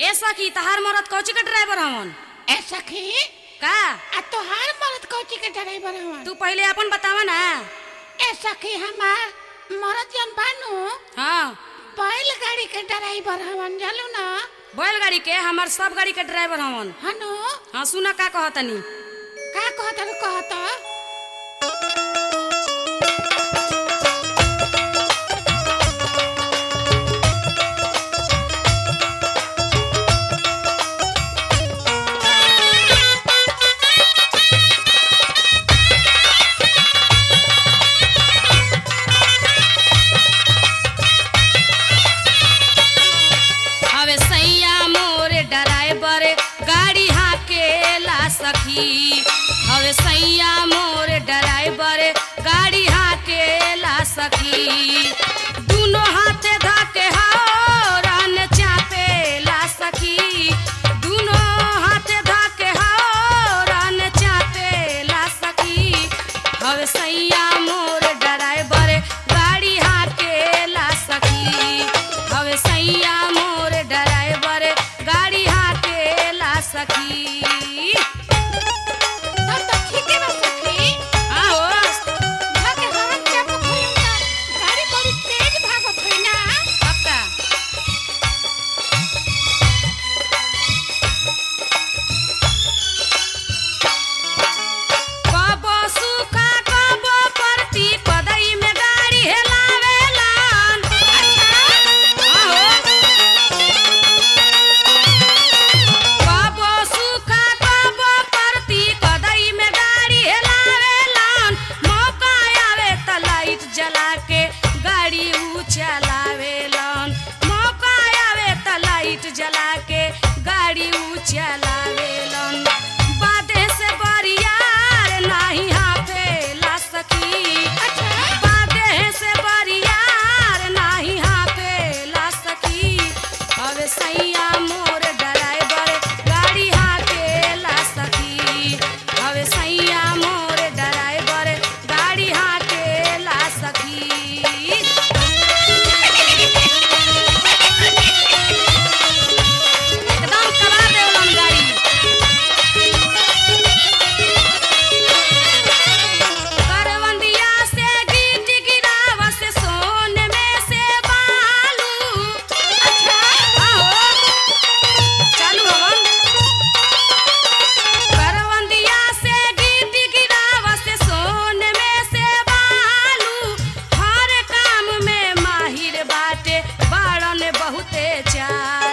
ए सखी तहार मरद कौची के ड्राइवर हवन ए सखी का आ तोहार मरद कौची के ड्राइवर हवन तू पहले अपन बतावा ना ए सखी हमार मरद जन बानू हाँ बैल गाड़ी के ड्राइवर हवन जानू ना बैलगाड़ी के हमार सब गाड़ी के ड्राइवर हवन हनु हाँ सुना का कहतनी का कहत रू कहत हवे सैया मोर ड्राइवर गाड़ी हाकेला सखी हवे सैया मोर ड्राइवर गाड़ी हाकेला सखी दुनो हाथे धके हौरन चापेला सखी दुनो हाथे धके हौरन चापेला सखी हवे सैया मोर ड्राइवर गाड़ी हाकेला सखी हवे सैया मोर ड्राइवर गाड़ी हाकेला सखी तब तो ठीक है बा सखी आओ भागे हवन चाप खोई ना गाड़ी बड़ी तेज भागत होई ना पक्का कबो सुखा कबो परती पदई में गाड़ी हेलावेलन आहो कबो सुखा कबो परती पदई में गाड़ी हेलावेलन मौका आवे त लाइट जला के गाड़ी ऊ चलावेलन मौका आवे त लाइट जला के गाड़ी ऊ चलावेलन बादे से बरियार नाही हाफेला सखी बादे से बरियार नाही हाफेला सखी हवे सैया मोर ड्राइवर गाड़ी हाकेला सखी हवे सैया मोर ड्राइवर गाड़ी हाकेला सखी एकदम करा देवलन गाड़ी करवंदिया से गीत गिरावा से सोने में से बालू अच्छा आहो चालू हवन करवंदिया से गीत गिरावा से सोने में से बालू हर काम में माहिर बाटे बाड़न बहुते चालू